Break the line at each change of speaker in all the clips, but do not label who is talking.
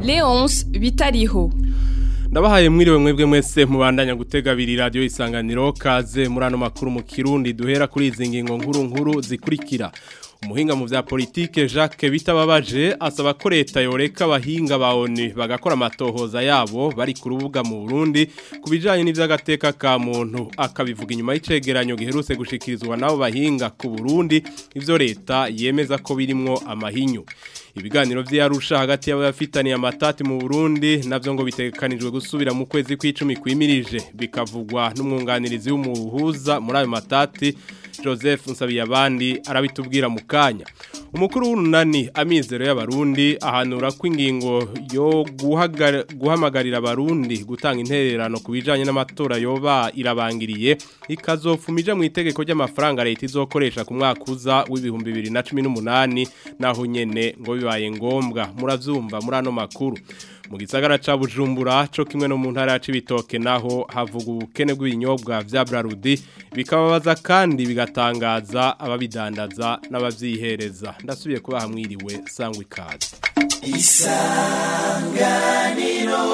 Leonce Bitariho
ndabahaye mwiriwe mwebwe mwese mubandanya gutega abiri radiyo isanganiro kaze muri ano makuru mu kirundi duhera kuri izi ngingo nkuru nkuru zikurikira umuhinga mu vya politike Jacques bitababaje asaba ko leta yoreka abahinga ba ONU bagakora amatohoza yabo bari ku rubuga mu Burundi kubijanye n'ivy'agateka ka muntu akabivuga inyuma y'icegeranyo giherutse gushikirizwa nabo bahinga ku Burundi ivyo leta yemeza ko birimwo amahinyu ibiganiro vy'Arusha hagati y'abafitaniye amatati mu Burundi navyo ngo bitegekanijwe gusubira mu kwezi kw'icumi kwimirije bikavugwa n'umwunganirizi w'umuhuza muri ayo matati Joseph Nsabiyabandi arabitubwira mu kanya umukuru w'urunani amizero y'abarundi ahanura ko ingingo yo guhamagarira abarundi gutanga intererano ku bijanye n'amatora yoba irabangiriye ikazofumija mu itegeko ry'amafaranga leta izokoresha ku mwaka uza w'ibihumbi bibiri na cumi n'umunani naho nyene ngo bibaye ngombwa muravyumva muri ano makuru mu gisagara ca Bujumbura co kimwe no mu ntara ya Cibitoke naho havuga ubukene bw'ibinyobwa vya Brarudi bikababaza kandi bigatangaza ababidandaza n'abavyihereza ndasubiye kuba hamwiriwe sangwa ikaze
isanganiro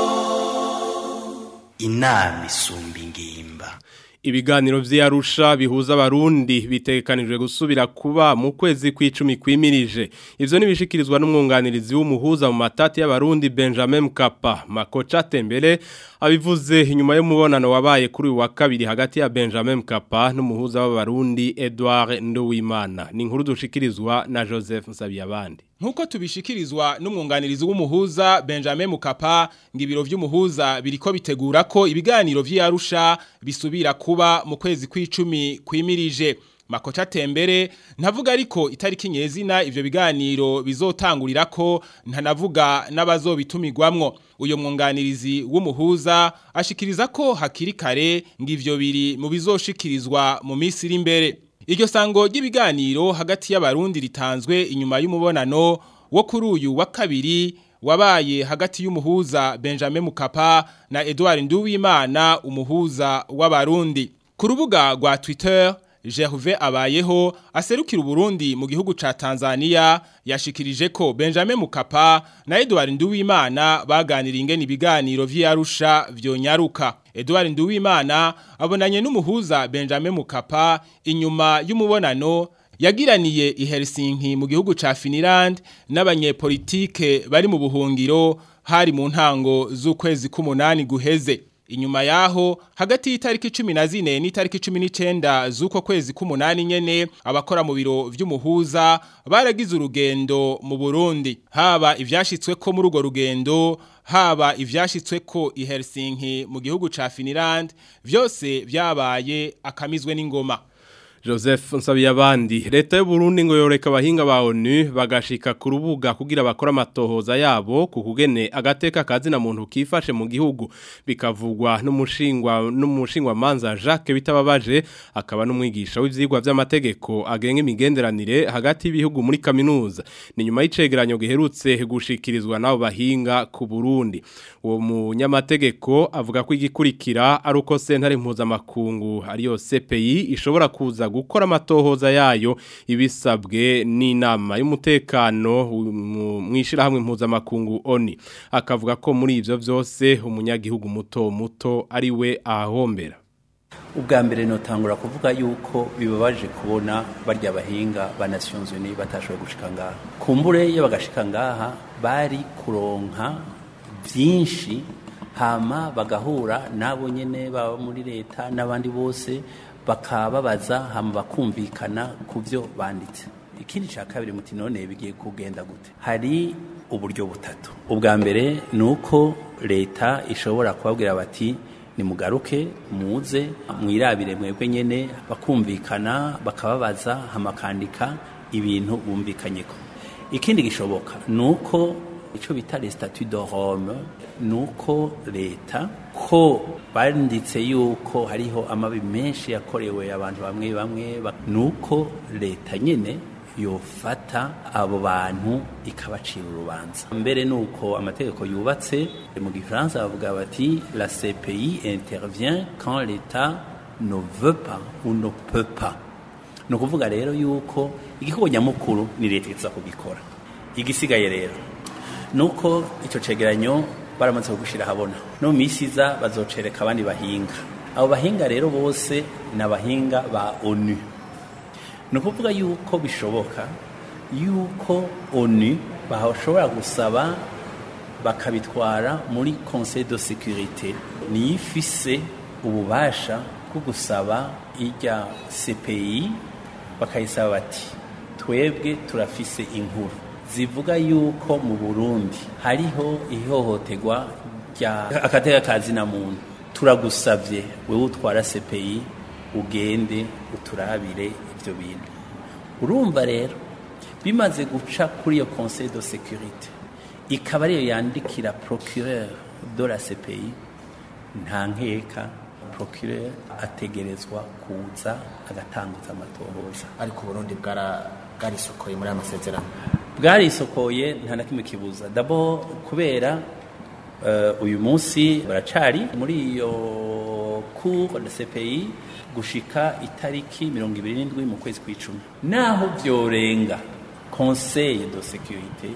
inama isumba ingimba
ibiganiro vy'Arusha bihuza abarundi bitegekanijwe gusubira kuba mu kwezi kw'icumi kwimirije ivyo nibishikirizwa n'umwunganirizi w'umuhuza mu matati y'abarundi Benjamin Mkapa Makocha Tembele abivuze inyuma y'umubonano wabaye kuri wa kabiri hagati ya Benjamin Mkapa n'umuhuza w'abarundi Edouard Nduwimana ni inkuru dushikirizwa na Joseph Nsabiyabandi
Nkuko tubishikirizwa n'umwunganirizi w'umuhuza Benjamin Mukapa ngo ibiro vy'umuhuza biriko bitegura ko ibiganiro vy'Arusha bisubira kuba mu kwezi kw'icumi kwimirije Makocha Tembere ntavuga ariko itariki nyezina ivyo biganiro bizotangurira ko ntanavuga n'abazobitumigwamwo uyo mwunganirizi w'umuhuza ashikiriza ko hakiri kare ngo ivyo biri mu bizoshikirizwa mu minsi iri imbere Iryo sango ry'ibiganiro hagati y'abarundi ritanzwe inyuma y'umubonano wo kuri uyu wa kabiri wabaye hagati y'umuhuza Benjamin Mukapa na Edouard Nduwimana umuhuza w'abarundi. Ku rubuga rwa Twitter Gervais abayeho aserukira Burundi mu gihugu ca Tanzania yashikirije ko Benjamin Mukapa na Edouard Nduwimana baganira ingene ibiganiro vy'Arusha vyonyaruka. Edouard Nduwimana abonanye n'umuhuza Benjamin Mukapa inyuma y'umubonano yagiraniye i Helsinki mu gihugu ca Finland n'abanyepolitike bari mu buhungiro hari mu ntango z'ukwezi k'umunani guheze. Inyuma yaho hagati y'itariki 14 n'itariki 19 z'uko kwezi k'umunani nyene abakora mu biro vy'umuhuza baragize urugendo mu Burundi haba ivyashitswe ko muri urwo rugendo haba ivyashitswe ko i Helsinki mu gihugu ca Finland vyose vyabaye akamizwe n'ingoma
Joseph Nsabiyabandi leta y'u Burundi ngo yoreka abahinga ba ONU bagashika ku rubuga kugira bakora amatohoza yabo ku kugene agateka kazi na muntu kifashe mu gihugu bikavugwa n'umushingwa n'umushingwa manza Jacques bitababaje akaba n'umwigisha w'ivyigwa vy'amategeko agenga imigenderanire hagati y'ibihugu muri kaminuza ni nyuma y'icegeranyo giherutse gushikirizwa nabo bahinga ku Burundi uwo munyamategeko avuga ko igikurikira ari uko sentare mpuzamakungu ariyo CPI ishobora kuza gukora amatohoza yayo ibisabwe n'inama y'umutekano mwishira hamwe mpuzamakungu oni akavuga ko muri ivyo vyose umunyagihugu muto muto ari we ahahombera
ubwa mbere notangura kuvuga yuko bibabaje kubona barya bahinga ba Nations Unies batashoboye gushika ngaha kumbure iyo bagashika ngaha bari kuronka byinshi hama bagahura nabo nyene baba muri leta n'abandi bose bakababaza hama bakumvikana ku byo banditse ikindi cya kabiri muti none bigiye kugenda gute hari uburyo butatu ubwa mbere ni uko leta ishobora kubabwira bati nimugaruke muze mwirabire mwebwe nyene bakumvikana bakababaza hamakandika ibintu bumvikanyeko ikindi gishoboka ni uko icyo bita le statut de Rome ni uko leta ko banditse yuko hariho amabi menshi yakorewe abantu bamwe bamwe ni uko leta nyine yofata abo bantu ikabacira urubanza mbere nuko amategeko yubatse mu gifaransa bavuga bati la CPI intervient quand l'État ne veut pas ou ne peut pas ni ukuvuga rero yuko igikorwa nyamukuru ni leta iza kugikora igisigaye rero nuko icyo cegeranyo baramaze kugushyira ahabona no mu minsi iza bazocereka abandi bahinga abo bahinga rero bose ni abahinga ba onu ni ukuvuga yuko bishoboka yuko onu bashobora gusaba bakabitwara muri conseil de sécurité niyo ifise ububasha bwo gusaba irya CPI bakayisaba bati twebwe turafise inkuru zivuga yuko mu Burundi hariho ihohoterwa rya akateka kazina muntu turagusavye wewe utwara CPI ugende uturabire ivyo bintu urumva rero bimaze guca kuri iyo conseil de sécurité ikaba ariyo yandikira procureur de la CPI nta nkeka procureur ategerezwa kuza agatanguza amatohoza
ariko Burundi bwara bwarisokoye muri aya masezerano
bwarisokoye nta na kimwe kibuza dabo kubera uh, uyu munsi baracari muri iyo cour de CPI gushika itariki mirongo ibiri n'indwi mu kwezi kw'icumi naho byorenga conseil de sécurité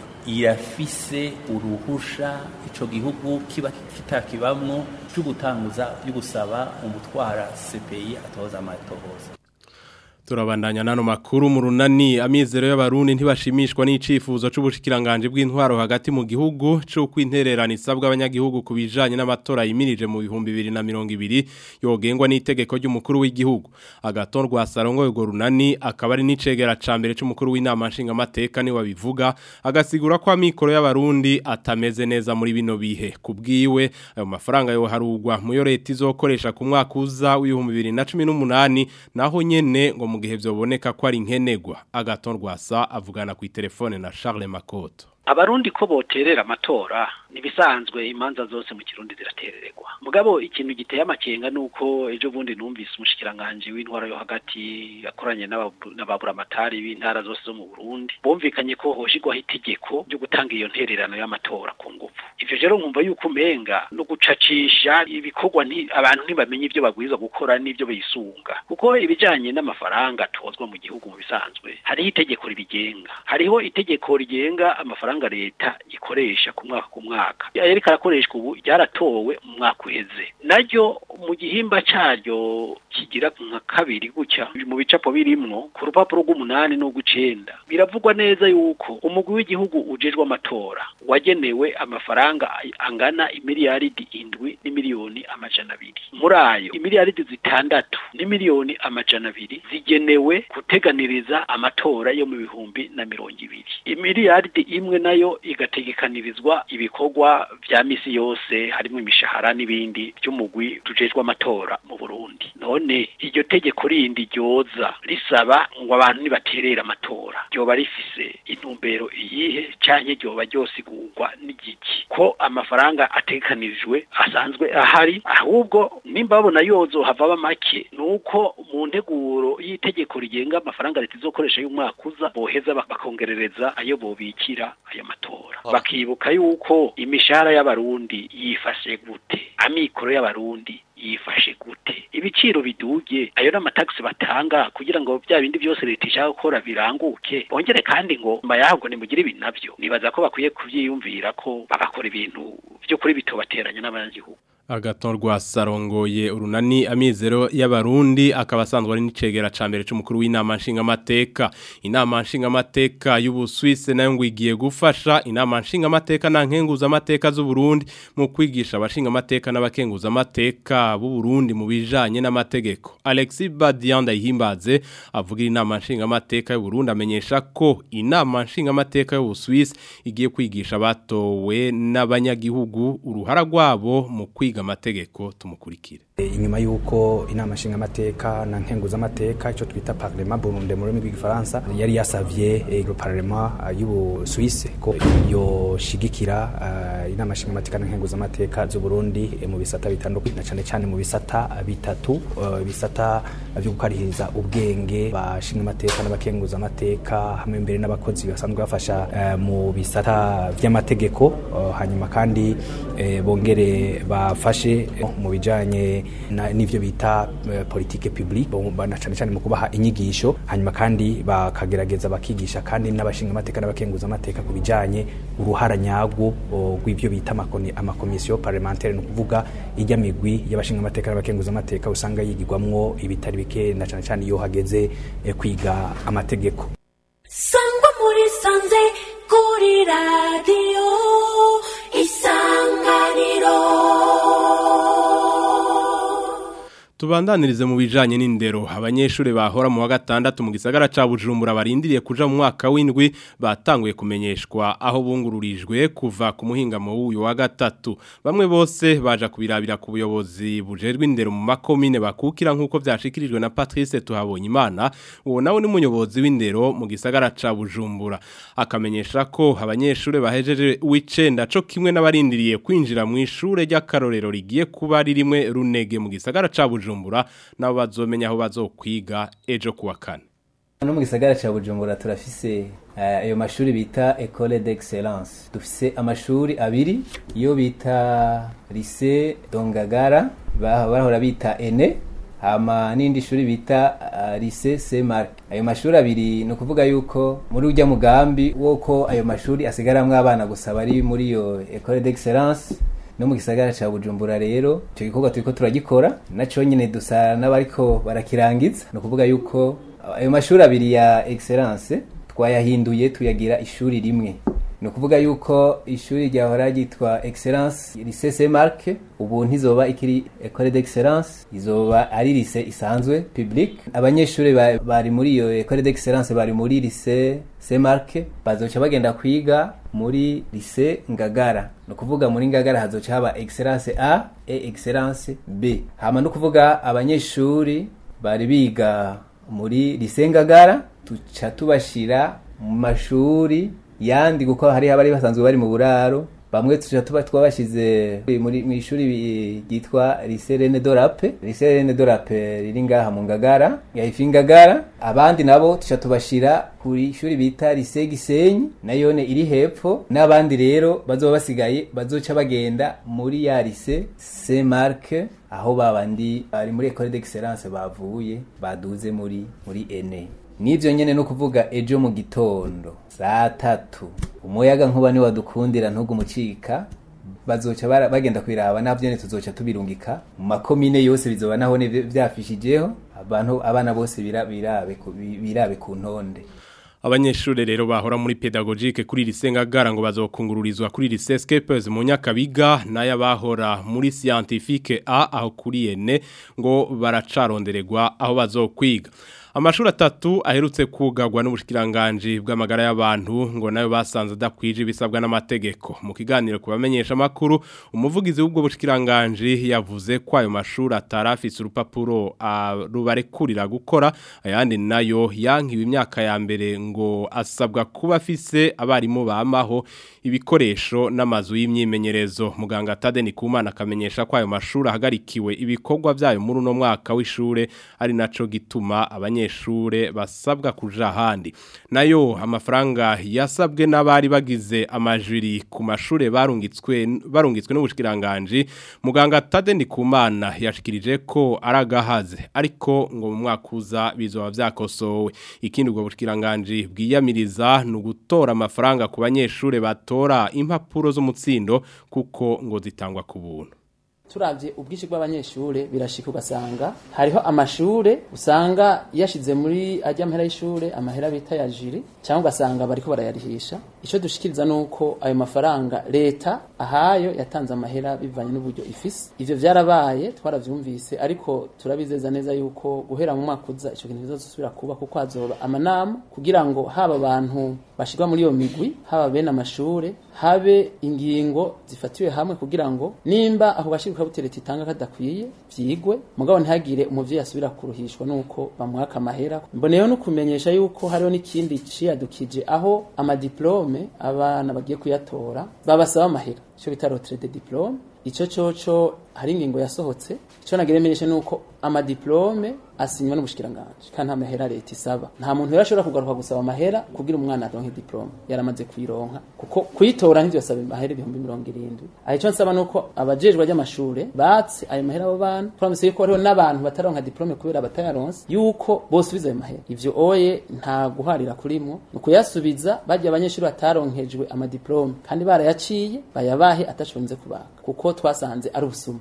irafise uruhusha ico gihugu kiba kitakibamwo cyo gutanguza yo gusaba umutwara CPI atoza amatohoza
Turabandanya nano makuru mu runani amizero y'abarundi ntibashimishwa n'icifuzo c'ubushikiranganje bw'intwaro hagati mu gihugu cyo kwintererana isabwa abanyagihugu kubijanye n'amatora yimirije mu bihumbi 2020 yogengwa n'itegeko ry'umukuru w'igihugu agaton rwa sarongo yego runani akaba ari n'icegera cambere c'umukuru w'inama nshinga mateka ni wabivuga agasigura ko amikoro y'abarundi atameze neza muri bino bihe kubwiwe ayo mafaranga yo harugwa mu yo leta izokoresha ku mwaka uza w'ibihumbi 2018 naho nyene ngo mu gihe byoboneka ko ari nkenegwa agaton rwasa avugana ku telefone na Charles Makoto
abarundi ko boterera amatora nibisanzwe imanza zose mu kirundi ziraterererwa mugabo ikintu giteye amakenga nuko ejo bundi numvise umushikiranganje w'intwara yo hagati yakoranye n'ababuramatari b'intara zose zo mu Burundi bomvikanye ko hoshigwaho itegeko ryo gutanga iyo ntererano y'amatora ku ngufu ivyo rero nkumva yuko umenga no gucacisha ibikorwa nti abantu ntibamenye ivyo bagwirizwa gukora n'ivyo bisunga kuko ibijanye n'amafaranga atozwa mu gihugu mu bisanzwe hariho itegeko ribigenga hariho itegeko rigenga amafaranga leta ikoresha ku mwaka ku mwaka yariko arakoreshwa ubu ryaratowe mu mwaka uheze naryo mu gihimba caryo kigira nka kabiri gutya mu bicapo birimwo ku rupapuro rw'umunani n'urw'icenda biravugwa neza yuko umugwi w'igihugu ujejwe amatora wagenewe amafaranga angana imiliyaridi indwi n'imiliyoni amajana abiri muri ayo imiliyaridi zitandatu n'imiliyoni amajana abiri zigenewe guteganiriza amatora yo mu bihumbi na mirongo ibiri imiliyaridi imwe nayo igategekanirizwa ibikorwa vya misi yose harimo imishahara n'ibindi by'umugwi tujejwe amatora mu Burundi none iryo tegeko rindi ryoza risaba ngo abantu nibaterera amatora ryoba rifise intumbero iyihe canke ryoba ryosigurwa n'igiki ko amafaranga atekanirijwe asanzwe ahari ahubwo nimba babona yozo hava make nuko mu nteguro y'itegeko rigenga amafaranga leta izokoresha y'umwaka uza boheza bakongerereza ayo bobikira ayo matora bakibuka yuko imishahara y'abarundi yifashe gute amikoro y'abarundi yifashe gute ibiciro biduge ayo n'amataxi batanga kugira ngo bya bindi byose leta ishaka gukora biranguke bongere kandi ngo mbayahabwo nimugire ibi navyo nibaza ko bakwiye kuvyiyumvira ko bagakora ibintu byo kuri bitobateranya n'abanyagihugu
agaton rwa sarongoye urunani amizero y'abarundi akaba asanzwe ari n'icegera ca mbere c'umukuru w'inama nshingamateka inama nshingamateka y'ubuswise nayo ngo igiye gufasha inama nshingamateka na nkenguza amateka z'u Burundi mu kwigisha abashinga amateka n'abakenguza amateka b'u Burundi mu bijanye n'amategeko Alexis Badian Ndayihimbaze avugira inama nshingamateka y'u Burundi amenyesha ko inama nshingamateka y'ubuswise igiye kwigisha batowe n'abanyagihugu uruhara rwabo mu kwiga amategeko tumukurikire
inyuma y'uko inama nshingamateka na nkenguzamateka icyo twita parlement burunde mu rurimi rw'igifaransa yari yasavye iro parlement y'ubusuwise ko yoshigikira uh, inama nshingamateka na nkenguzamateka z'u Burundi eh, mu bisata bitandukanye na cane cane mu bisata bitatu uh, bisata byo gukarihiriza ubwenge bashingamateka n'abakenguzamateka hamwe mbere n'abakozi basanzwe bafasha uh, mu bisata vy'amategeko uh, hanyuma kandi eh, bongere bafasha badufashe mu bijanye n'ivyo bita uh, politique publique na cane cane mu kubaha inyigisho hanyuma kandi bakagerageza bakigisha kandi n'abashinga amateka n'abakenguza amateka ku bijanye uruhara nyarwo rw'ivyo bita amakomisiyo parlementaire ni ukuvuga ijya migwi y'abashinga amateka n'abakenguza amateka usanga yigirwamwo ibitari bike na cane cane iyo hageze eh, kwiga amategeko
sangwa muri sanze kuri radiyo isanganiro
Tubandanirize mu bijanye n'indero abanyeshuri bahora mu wa gatandatu mu gisagara ca Bujumbura barindiriye kuja mu mwaka w'indwi batanguye kumenyeshwa aho bungururijwe kuva ku muhingamo w'uyu wa gatatu bamwe bose baja kubirabira ku buyobozi bujejwe indero mu makomine bakukira nkuko vyashikirijwe na Patrice Tuhabonye Imana uwo nawe ni munyobozi w'indero mu gisagara ca Bujumbura akamenyesha ko abanyeshuri bahejeje w'icenda co kimwe n'abarindiriye kwinjira mu ishure ry'akarorero rigiye kuba ririmwe runege mu gisagara ca Bujumbura bujumbura nabo bazomenya aho bazokwiga ejo kuwa kane
no mu gisagara ca bujumbura turafise ayo uh, mashuri bita école d'excellence dufise amashuri abiri iyo bita lycée dongagara bahora bita ene hama n'indi shuri bita uh, lycée Saint Marc ayo mashuri abiri no kuvuga yuko muri ujya mugambi woko ayo mashuri asigaramwe abana gusa bari muri iyo école d'excellence no mu gisagara ca Bujumbura rero ico gikorwa turiko turagikora naco nyene dusa n'abariko barakirangiza no kuvuga yuko ayo mashuri abiri ya excellence twayahinduye tuyagira ishuri rimwe ni ukuvuga yuko ishuri ryahora ryitwa excellence lycée Saint Marc ubu ntizoba ikiri école d'excellence izoba ari lycée isanzwe public abanyeshuri bari muri iyo école d'excellence bari muri lycée Saint Marc bazoca bagenda kwiga muri lycée Ngagara no kuvuga muri Ngagara hazoca haba excellence A et excellence B hama no kuvuga abanyeshuri bari biga muri lycée Ngagara tuca tubashira mu mashuri yandi kuko hari abari basanzwe bari mu buraro bamwe tuja tuba twabashize muri mu ishuri ryitwa Lycée René Dorape Lycée René Dorape riri ngaha mu Ngagara ya Ifingagara abandi nabo tuja tubashira kuri ishuri bita Lycée Gisenyi nayone iri hepfo n'abandi rero bazoba basigaye bazoca bagenda muri ya Lycée Saint Marc aho babandi bari muri École d'Excellence bavuye baduze muri muri ENE Nivyo nyene no kuvuga ejo mu gitondo saa tatu umuyaga nkuba ni wadukundira ntugumucika bazoca bagenda kwiraba navyo ne tuzoca tubirungika mu makomine yose bizoba naho ne vyafishijeho abantu abana bose birabe birabe ku ntonde
Abanyeshure rero bahora muri pedagogique kuri lisengagara ngo bazokungururizwa kuri lisescapers mu nyakabiga naya bahora muri scientifique A aho kuri ene ngo baracarondererwa aho bazokwiga Amashuri atatu aherutse kugagwa n'ubushikiranganje bw'amagara y'abantu ngo nayo basanze dakwije bisabwa n'amategeko mu kiganiro kubamenyesha makuru umuvugizi w'ubwo bushikiranganje yavuze ko ayo mashuri atarafise urupapuro rubarekurira gukora ayandi nayo yankiwe imyaka ya mbere ngo asabwa kuba afise abarimu bamaho ibikoresho n'amazu y'imyimenyerezo muganga Tadeni Kumana akamenyesha ko ayo mashuri ahagarikiwe ibikorwa byayo muri uno mwaka w'ishure ari naco gituma abanye abanyeshure basabwa kuja handi nayo amafaranga yasabwe n'abari bagize amajuri ku mashure barungitswe barungitswe n'ubushikiranganje muganga Tadeni Kumana yashikirije ko aragahaze ariko ngo mu mwaka uza bizoba vyakosowe ikindi ubwo bushikiranganje bwiyamiriza no gutora amafaranga ku banyeshure batora impapuro z'umutsindo kuko ngo zitangwa ku buntu
turavye ubwishi bw'abanyeshure birashika ugasanga hariho amashure usanga yashize muri ajya amahera y'ishure amahera bita ya jiri cyangwa ugasanga bariko barayarihisha ico dushikiriza nuko ayo mafaranga leta ahayo yatanze amahera bivanye n'uburyo ifise ivyo vyarabaye twaravyumvise ariko turabizeza neza yuko guhera mu mwaka uza ico kintu bizosubira kuba kuko hazoba amanama kugira ngo haba abantu bashirwa muri iyo migwi haba bene amashure habe ingingo zifatiwe hamwe kugira ngo nimba aho bashirwa butereta itanga kadakwiye vyigwe mugabo ntihagire umuvyeyi asubira kuruhishwa nuko bamwaka amahera mboneyeho no kumenyesha yuko hariho n'ikindi ciyadukije aho amadiplome abana bagiye kuyatora babasaba amahera ico bita retraite de diplome ico coco hari ingingo yasohotse ico nagiremenyesha nuko amadiplome asinywa n'ubushikiranganje kandi nta mahera leta isaba nta muntu rero ashobora kugaruka gusaba amahera kugira umwana aronke diplome yaramaze kuyironka kuko kuyitora ntivyosaba amahera ibihumbi mirongo irindwi aho ico nsaba nuko abajejwe ry'amashure batse ayo mahera abo bana turamutse yuko hariho n'abantu bataronka diplome kubera batayaronse yuko bosubiza ayo mahera ivyo oye nta guharira kurimwo ni ukuyasubiza barya abanyeshuri bataronkejwe amadiplome kandi barayaciye bayabahe atashobonze kubaka kuko twasanze ari ubusuma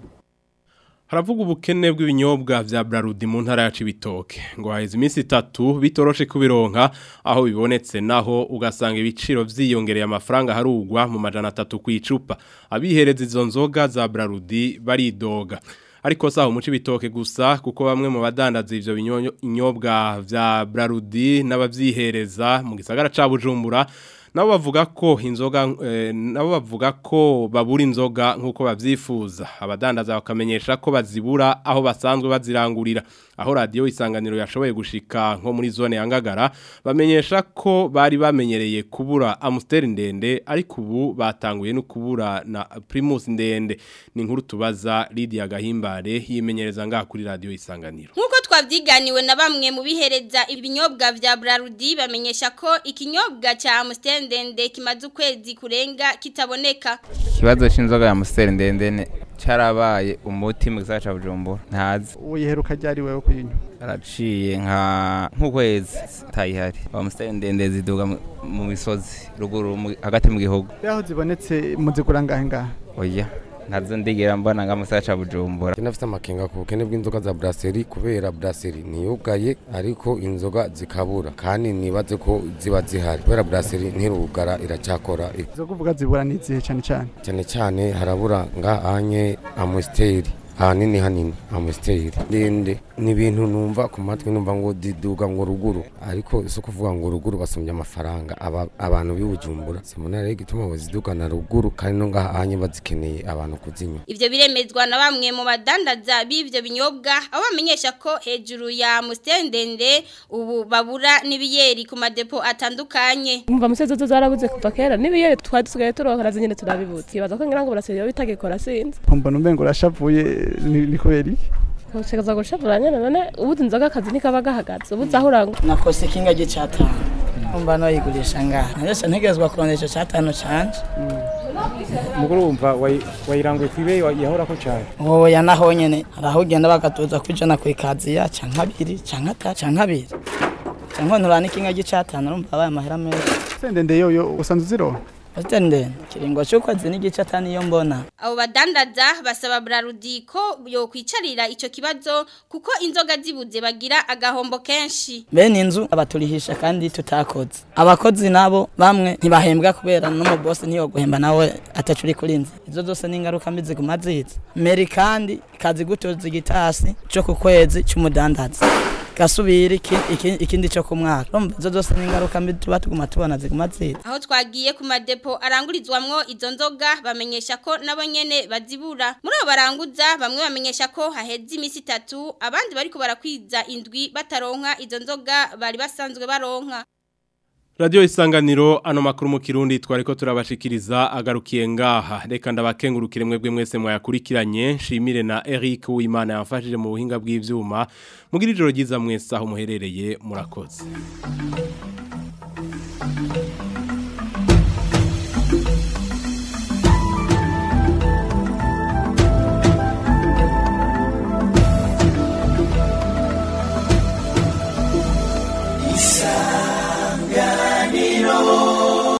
Haravuga ubukene bw'ibinyobwa vya Brarudi mu ntara ya Cibitoke ngo haheze iminsi itatu bitoroshe kubironka aho bibonetse naho ugasanga ibiciro vyiyongereye amafaranga harugwa mu majana atatu kwicupa abihereza izo nzoga za Brarudi baridoga ariko saho mu Cibitoke gusa kuko bamwe mu badandaza ivyo binyobwa vya Brarudi n'abavyihereza mu gisagara ca Bujumbura nabo bavuga ko inzoga eh, nabo bavuga ko babura inzoga nkuko bavyifuza abadandaza bakamenyesha ko bazibura aho basanzwe bazirangurira aho radio isanganiro yashoboye gushika nko muri zone ya Ngagara bamenyesha ko bari bamenyereye kubura Amstel ndende ariko ubu batanguye no kubura na Primus ndende ni nkuru tubaza Lydia Gahimbare yimenyereza ngaha kuri radio isanganiro
Nkuko twavyiganiwe na bamwe mu bihereza ibinyobwa vya Brarudi bamenyesha ko ikinyobwa cha Amstel ndende kimaze ukwezi kurenga kitaboneka
ikibazo c'inzoga ya Amstel ndende carabaye umuti mu gisagara ca Bujumbura ntazi
uyiheruka ryari wewe kuyinywa
araciye nka nk'ukwezi tayihari Amstel ndende ziduga mu misozi ruguru hagati mu gihugu
yaho zibonetse muzigura ngahe ngahe
oya ntazo ndigera mbona nga musaya ca Bujumbura
kinafite amakenga ku bukene bw'inzoga za brasserie kubera brasserie niyugaye ariko inzoga zikabura kandi nibaze ko ziba zihari kubera brasserie ntirugara iracyakora
zo kuvuga zibura n'izihe cyane cyane
cyane cyane harabura nga anye amusteri hanini hanini amusteri ndende ni ibintu numva ku matwi numva ngo diduga ngo ruguru ariko so kuvuga ngo ruguru basumbye amafaranga aba, abantu bibujumbura simona rero gituma bazidugana ruguru kandi no ngaha anye bazikeneye abantu kuzinywa
ivyo biremezwa na bamwe mu badandaza b'ivyo binyobwa aho bamenyesha ko hejuru ya mustendende ubu babura n'ibiyeri ku madepo atandukanye
umva musezo zo zarabuze kuva kera n'ibiyeri twari dusigaye turonkera zinyene turabibutse kibaza ko ngira ngo burasiriye bitagikora sinzi
mbona umengo urashavuye ni kubera iki
ushakaza gushavura nyene none ubuze inzoga akazi ntikaba gahagaze ubuze aho urangwa
nakose ikinga gicatanu umva noyigurisha ngaha narese ntegerezwa kurondesha catanu canje
muguru wumva wayiranguye kwibe yahora ko cyane
oya naho nyene araho ugenda bagatuza kwijana ku ikaziya canke abiri canke atatu canke abiri canke nturana ikinga gicatanu urumva abaye amahera menshi
sendende yoyo usanzwe uzironka
Ostende kiringo cy'ukwezi n'igice atani iyo mbona
abo badandaza basaba Brarudi ko yo kwicarira ico kibazo kuko inzoga zibuze bagira agahombo kenshi
bene inzu abaturihisha kandi tutakoze abakozi nabo bamwe ntibahembwa kubera no mu boss niyo guhemba nawe atacuri kurinze izo zose ni ingaruka mbi ziguma ziza meri kandi kazi gutoza igitasi cyo ku kwezi cy'umudandaza gasubira ikindi cyo ku mwaka urumva izo zose ni ingaruka mbi tuba tuguma tubona ziguma ziza
aho twagiye ku madepo arangurizwamwo izo nzoga bamenyesha ko nabo nyene bazibura muri abo baranguza bamwe bamenyesha ko haheze iminsi itatu abandi bariko barakwiza indwi bataronka izo nzoga bari basanzwe baronka
Radio isanganiro ano makuru mu kirundi twariko turabashikiriza agarukiye ngaha reka ndabakengurukire mwebwe mwese mwayakurikiranye shimire na Eric Uwimana yamfashije mu buhinga bw'ivyuma mugira ijoro ryiza mwese aho muherereye murakoze